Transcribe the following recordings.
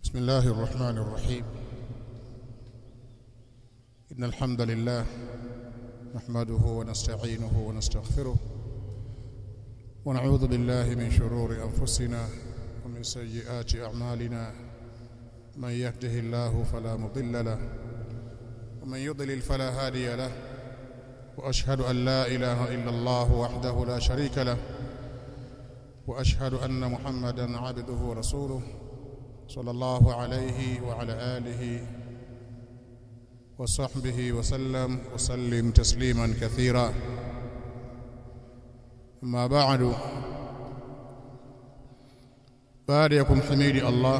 بسم الله الرحمن الرحيم إن الحمد لله نحمده ونستعينه ونستغفره ونعوذ بالله من شرور أنفسنا ومن سيئات أعمالنا من يهده الله فلا مضل له ومن يضلل فلا هادي له وأشهد أن لا إله إلا الله وحده لا شريك له وأشهد أن محمدا عبده ورسوله صلى الله عليه وعلى آله وصحبه وسلم وسلم تسليما كثيرا أما بعد بعد يكم حميد الله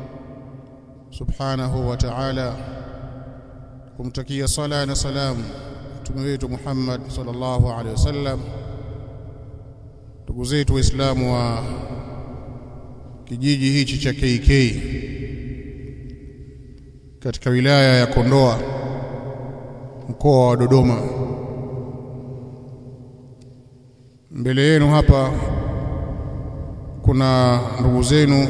سبحانه وتعالى kumtakia sala na salam mtume wetu Muhammad sallallahu alaihi wasallam ndugu zetu waislamu wa kijiji hichi cha KK katika wilaya ya Kondoa mkoa wa Dodoma mbele yenu hapa kuna ndugu zenu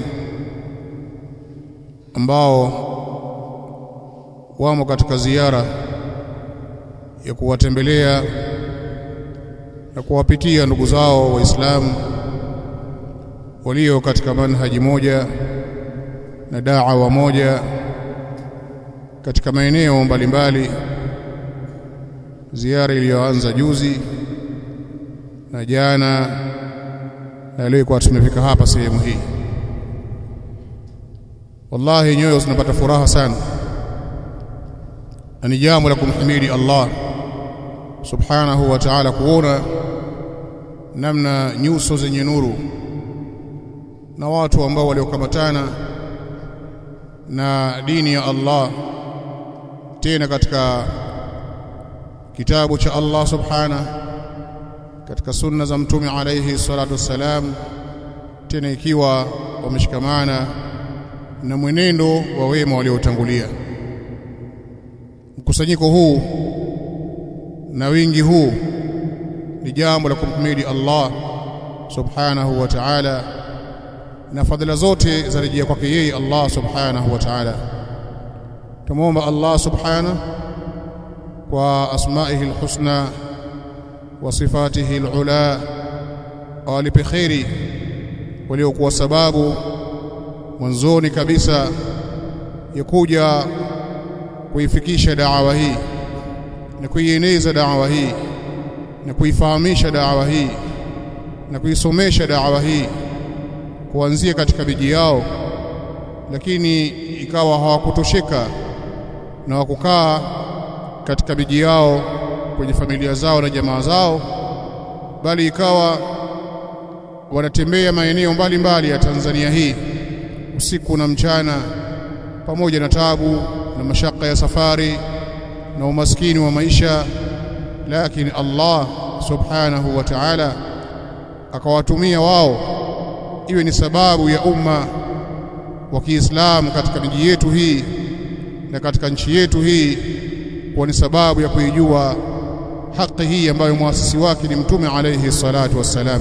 ambao wamo katika ziara ya kuwatembelea na kuwapitia ndugu zao waislamu walio katika manhaji moja na da'wa moja katika maeneo mbalimbali ziara iliyoanza juzi na jana na leo kwa tumefika hapa sehemu hii wallahi nyoyo zinapata furaha sana na ni jambo la kumhimidi Allah subhanahu wa ta'ala kuona namna nyuso zenye nuru na watu ambao waliokamatana na dini ya Allah tena katika kitabu cha Allah subhana katika sunna za mtume alayhi salatu wassalam tena ikiwa wameshikamana na mwenendo wa wema waliotangulia mkusanyiko huu na wingi huu ni jambo la kumhimidi Allah subhanahu wa ta'ala na fadhila zote zarejea kwake yeye Allah subhanahu wa ta'ala tumuomba Allah subhanahu kwa asma'ihi alhusna wa sifatihi alula awalipe khairi waliokuwa sababu mwanzoni kabisa ya kuja kuifikisha da'wa hii na kuieneza da'wa hii na kuifahamisha da'wa hii na kuisomesha da'wa hii kuanzia katika miji yao lakini ikawa hawakutosheka na wakukaa katika miji yao kwenye familia zao na jamaa zao bali ikawa wanatembea maeneo mbalimbali ya Tanzania hii usiku na mchana pamoja na tabu na mashaka ya safari na umaskini wa maisha lakini Allah subhanahu wa ta'ala akawatumia wao iwe ni sababu ya umma wa Kiislamu katika miji yetu hii na katika nchi yetu hii kuwa ni sababu ya kuijua haki hii ambayo muasisi wake ni mtume alayhi salatu wassalam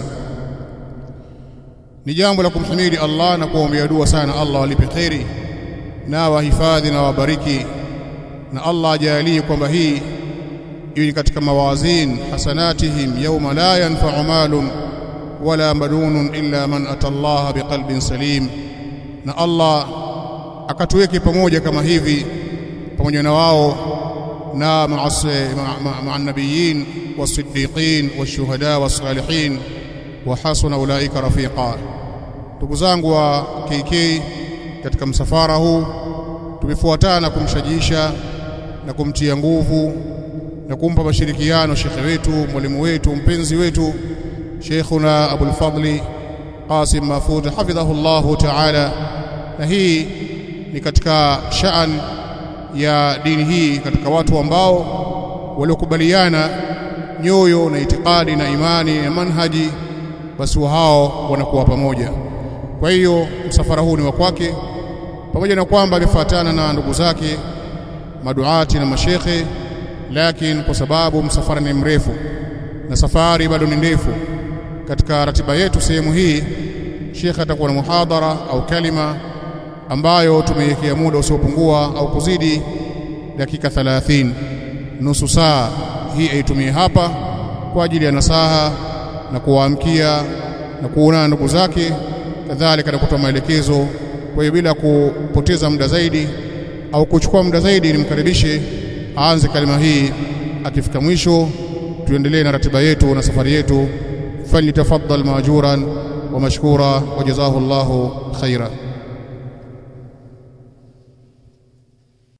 ni jambo la kumhimidi Allah na kuombea dua sana Allah walipe khairi na wahifadhi na wabariki na Allah ajalie kwamba hii iwe ni katika mawazin hasanatihim yawma la yanfa'u malun wala madunun illa man atallaha biqalbin salim na Allah akatuweke pamoja kama hivi pamoja na wao na ma'a nabiyin wasiddiqin washuhada wasalihin wa hasuna ulaika rafiqa ndugu zangu wa KK katika msafara huu tumefuatana kumshajiisha na kumtia nguvu na kumpa mashirikiano shekhe wetu mwalimu wetu mpenzi wetu Sheikhuna Abul Fadli Qasim Mafud hafidhahu Allah Ta'ala na hii ni katika shaan ya dini hii katika watu ambao waliokubaliana nyoyo na itikadi na imani na manhaji basi hao wanakuwa pamoja kwa hiyo msafara huu ni wa kwake pamoja na kwamba amefuatana na ndugu zake maduati na mashekhe lakini kwa sababu msafara ni mrefu na safari bado ni ndefu katika ratiba yetu sehemu hii Sheikh atakuwa na muhadhara au kalima ambayo tumeiwekea muda usiopungua au kuzidi dakika 30 nusu saa hii aitumie hapa kwa ajili ya nasaha na kuwaamkia na kuonana ndugu zake kadhalika na kutoa maelekezo kwa hiyo bila kupoteza muda zaidi au kuchukua muda zaidi nimkaribishe aanze kalima hii akifika mwisho tuendelee na ratiba yetu na safari yetu فليتفضل ماجورا ومشكورا وجزاه الله خيرا